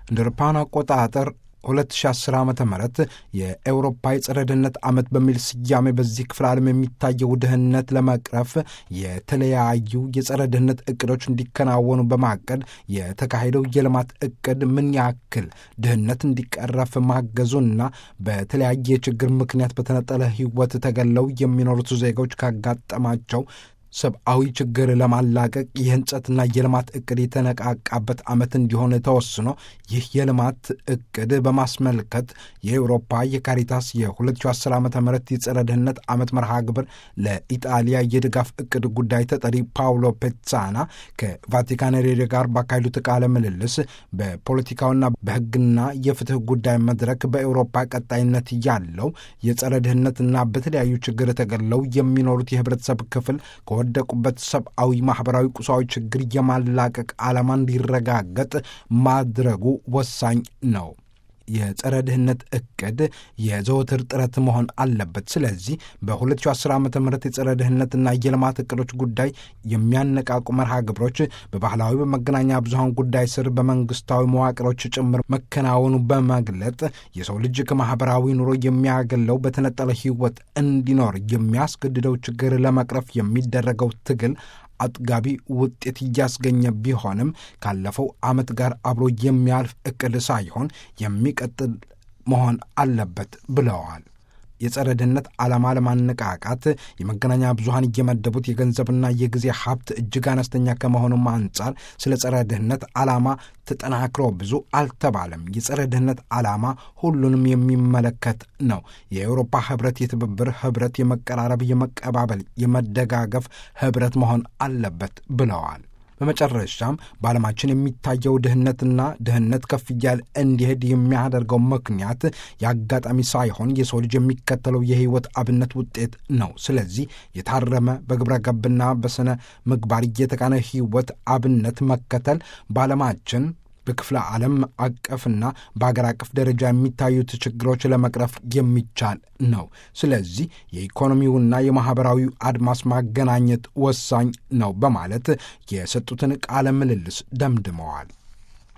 እንደ አውሮፓውያን አቆጣጠር 2010 ዓ ም የኤውሮፓ የጸረ ድህነት ዓመት በሚል ስያሜ በዚህ ክፍለ ዓለም የሚታየው ድህነት ለመቅረፍ የተለያዩ የጸረ ድህነት እቅዶች እንዲከናወኑ በማቀድ የተካሄደው የልማት እቅድ ምን ያክል ድህነት እንዲቀረፍ ማገዙና በተለያየ ችግር ምክንያት በተነጠለ ሕይወት ተገለው የሚኖሩት ዜጎች ካጋጠማቸው ሰብአዊ ችግር ለማላቀቅ የህንጸትና የልማት እቅድ የተነቃቃበት ዓመት እንዲሆን ተወስኖ ይህ የልማት እቅድ በማስመልከት የአውሮፓ የካሪታስ የ2010 ዓ ም የጸረ ድህነት ዓመት መርሃ ግብር ለኢጣሊያ የድጋፍ እቅድ ጉዳይ ተጠሪ ፓውሎ ፔትሳና ከቫቲካን ሬዲዮ ጋር ባካሄዱት ቃለ ምልልስ በፖለቲካውና በሕግና የፍትህ ጉዳይ መድረክ በአውሮፓ ቀጣይነት ያለው የጸረ ድህነትና በተለያዩ ችግር ተገለው የሚኖሩት የህብረተሰብ ክፍል ወደቁበት ሰብአዊ፣ ማኅበራዊ፣ ቁሳዊ ችግር የማላቀቅ ዓላማ እንዲረጋገጥ ማድረጉ ወሳኝ ነው። የጸረ ድህነት እቅድ የዘወትር ጥረት መሆን አለበት። ስለዚህ በ2010 ዓ ም የጸረ ድህነትና የልማት እቅዶች ጉዳይ የሚያነቃቁ መርሃ ግብሮች በባህላዊ በመገናኛ ብዙሃን ጉዳይ ስር በመንግስታዊ መዋቅሮች ጭምር መከናወኑ በመግለጥ የሰው ልጅ ከማኅበራዊ ኑሮ የሚያገለው በተነጠለ ሕይወት እንዲኖር የሚያስገድደው ችግር ለመቅረፍ የሚደረገው ትግል አጥጋቢ ውጤት እያስገኘ ቢሆንም ካለፈው ዓመት ጋር አብሮ የሚያልፍ እቅድ ሳይሆን የሚቀጥል መሆን አለበት ብለዋል። የጸረ ድህነት ዓላማ ለማነቃቃት የመገናኛ ብዙሃን እየመደቡት የገንዘብና የጊዜ ሀብት እጅግ አነስተኛ ከመሆኑም አንጻር ስለ ጸረ ድህነት ዓላማ ተጠናክሮ ብዙ አልተባለም። የጸረ ድህነት ዓላማ ሁሉንም የሚመለከት ነው። የአውሮፓ ህብረት የትብብር ህብረት፣ የመቀራረብ፣ የመቀባበል፣ የመደጋገፍ ህብረት መሆን አለበት ብለዋል። በመጨረሻም በዓለማችን የሚታየው ድህነትና ድህነት ከፍ እያለ እንዲሄድ የሚያደርገው ምክንያት የአጋጣሚ ሳይሆን የሰው ልጅ የሚከተለው የህይወት አብነት ውጤት ነው። ስለዚህ የታረመ በግብረ ገብና በስነ ምግባር እየተቃነ ህይወት አብነት መከተል በዓለማችን በክፍለ ዓለም አቀፍና በአገር አቀፍ ደረጃ የሚታዩት ችግሮች ለመቅረፍ የሚቻል ነው። ስለዚህ የኢኮኖሚውና የማኅበራዊው አድማስ ማገናኘት ወሳኝ ነው በማለት የሰጡትን ቃለ ምልልስ ደምድመዋል።